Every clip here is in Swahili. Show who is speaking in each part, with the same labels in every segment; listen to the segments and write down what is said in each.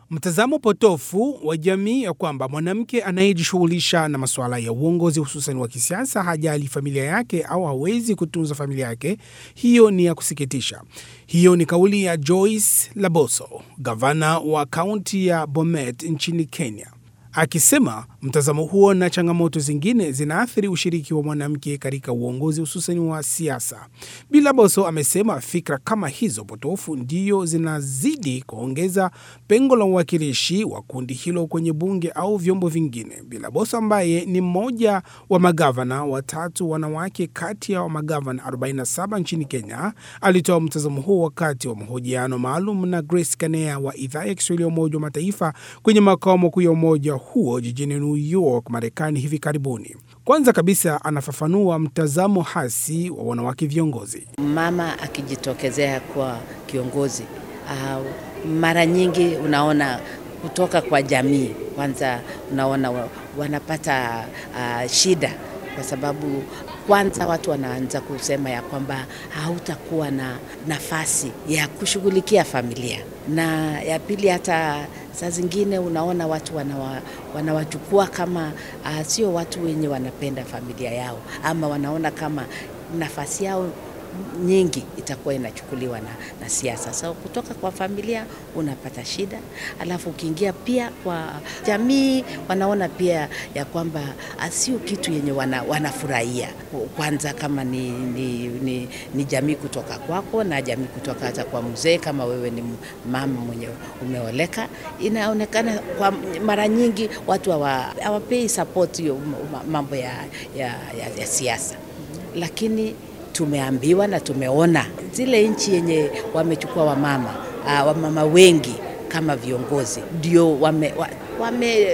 Speaker 1: Mtazamo potofu wa jamii ya kwamba mwanamke anayejishughulisha na masuala ya uongozi hususan wa kisiasa hajali familia yake au hawezi kutunza familia yake, hiyo ni ya kusikitisha. Hiyo ni kauli ya Joyce Laboso, gavana wa kaunti ya Bomet nchini Kenya, akisema mtazamo huo na changamoto zingine zinaathiri ushiriki wa mwanamke katika uongozi hususan wa siasa. Bilaboso amesema fikra kama hizo potofu ndiyo zinazidi kuongeza pengo la uwakilishi wa kundi hilo kwenye bunge au vyombo vingine. Bilaboso ambaye ni mmoja wa magavana watatu wanawake kati ya magavana 47 nchini Kenya alitoa mtazamo huo wakati wa mahojiano maalum na Grace Kanea wa idhaa ya Kiswahili ya Umoja wa Mataifa kwenye makao makuu ya umoja huo jijini New York, Marekani hivi karibuni. Kwanza kabisa anafafanua mtazamo hasi wa wanawake viongozi.
Speaker 2: Mama akijitokezea kwa kiongozi uh, mara nyingi unaona kutoka kwa jamii kwanza, unaona wa- wanapata uh, shida kwa sababu kwanza watu wanaanza kusema ya kwamba hautakuwa na nafasi ya kushughulikia familia, na ya pili, hata saa zingine unaona watu wanawa, wanawachukua kama uh, sio watu wenye wanapenda familia yao, ama wanaona kama nafasi yao nyingi itakuwa inachukuliwa na, na siasa. So kutoka kwa familia unapata shida, alafu ukiingia pia kwa jamii wanaona pia ya kwamba ah, sio kitu yenye wana, wanafurahia kwanza, kama ni, ni, ni, ni jamii kutoka kwako na jamii kutoka hata kwa mzee, kama wewe ni mama mwenye umeoleka, inaonekana kwa mara nyingi watu hawa- hawapei support hiyo mambo ya, ya, ya, ya siasa, lakini tumeambiwa na tumeona zile nchi yenye wamechukua wamama uh, wamama wengi kama viongozi ndio wame, wa- wame,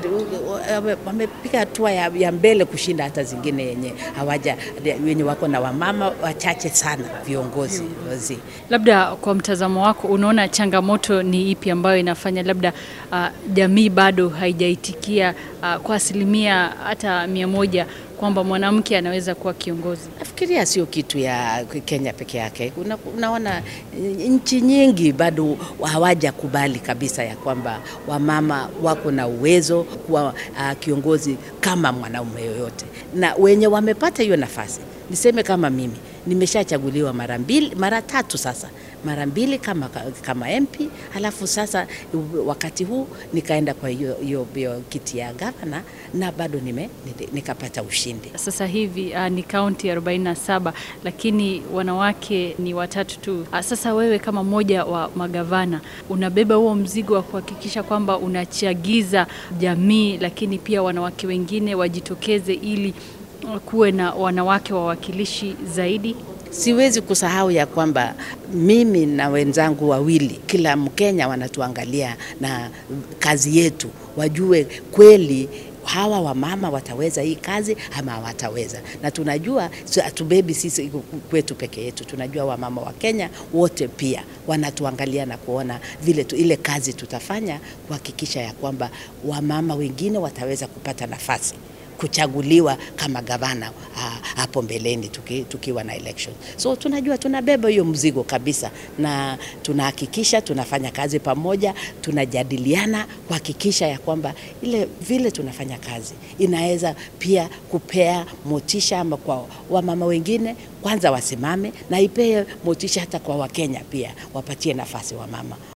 Speaker 2: wame, wamepiga hatua ya, ya mbele kushinda hata zingine yenye hawaja wenye wako na wamama wachache sana viongozi viongozi.
Speaker 3: Labda kwa mtazamo wako, unaona changamoto ni ipi ambayo inafanya labda uh, jamii bado haijaitikia uh, kwa asilimia hata mia moja kwamba mwanamke anaweza kuwa kiongozi?
Speaker 2: Nafikiria sio kitu ya Kenya peke yake. Una, unaona nchi nyingi bado hawajakubali kabisa ya kwamba wamama wako na uwezo kuwa uh, kiongozi kama mwanaume yoyote, na wenye wamepata hiyo nafasi, niseme kama mimi nimeshachaguliwa mara mbili, mara tatu sasa, mara mbili kama, kama MP, halafu sasa wakati huu nikaenda kwa hiyo hiyo hiyo kiti ya gavana na bado nime, nikapata ushindi.
Speaker 3: Sasa hivi uh, ni kaunti 47 lakini wanawake ni watatu tu. Uh, sasa wewe kama mmoja wa magavana unabeba huo mzigo wa kuhakikisha kwamba unachagiza jamii, lakini pia wanawake wengine wajitokeze ili kuwe na wanawake wawakilishi zaidi.
Speaker 2: Siwezi kusahau ya kwamba mimi na wenzangu wawili, kila Mkenya wanatuangalia na kazi yetu, wajue kweli hawa wamama wataweza hii kazi ama hawataweza. Na tunajua hatubebi sisi kwetu peke yetu, tunajua wamama wa Kenya wote pia wanatuangalia na kuona vile tu, ile kazi tutafanya kuhakikisha ya kwamba wamama wengine wataweza kupata nafasi kuchaguliwa kama gavana hapo mbeleni tuki, tukiwa na election. So tunajua tunabeba hiyo mzigo kabisa, na tunahakikisha tunafanya kazi pamoja, tunajadiliana kuhakikisha ya kwamba ile vile tunafanya kazi inaweza pia kupea motisha ama kwa wamama wengine kwanza wasimame, na ipee motisha hata kwa Wakenya pia wapatie nafasi wamama.